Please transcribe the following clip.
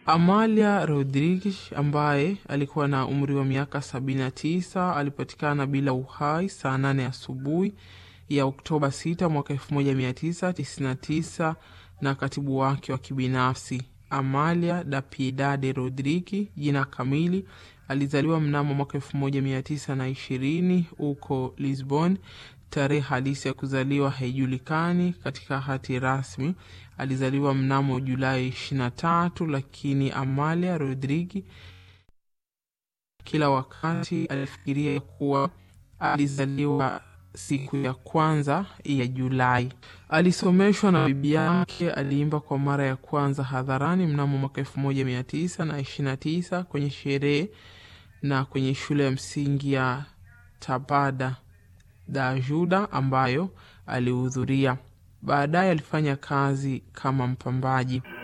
Amalia Rodriguez ambaye alikuwa na umri wa miaka 79 alipatikana bila uhai saa 8 asubuhi ya Oktoba 6 mwaka 1999 na katibu wake wa kibinafsi Amalia da Piedade Rodriguez. Jina kamili alizaliwa mnamo mwaka 1920 huko Lisbon. Tarehe halisi ya kuzaliwa haijulikani katika hati rasmi. Alizaliwa mnamo Julai 23, lakini Amalia Rodriguez kila wakati alifikiria kuwa alizaliwa siku ya kwanza ya Julai. Alisomeshwa na bibi yake. Aliimba kwa mara ya kwanza hadharani mnamo mwaka elfu moja mia tisa na ishirini na tisa kwenye sherehe na kwenye shule ya msingi ya Tabada da Ajuda ambayo alihudhuria. Baadaye alifanya kazi kama mpambaji.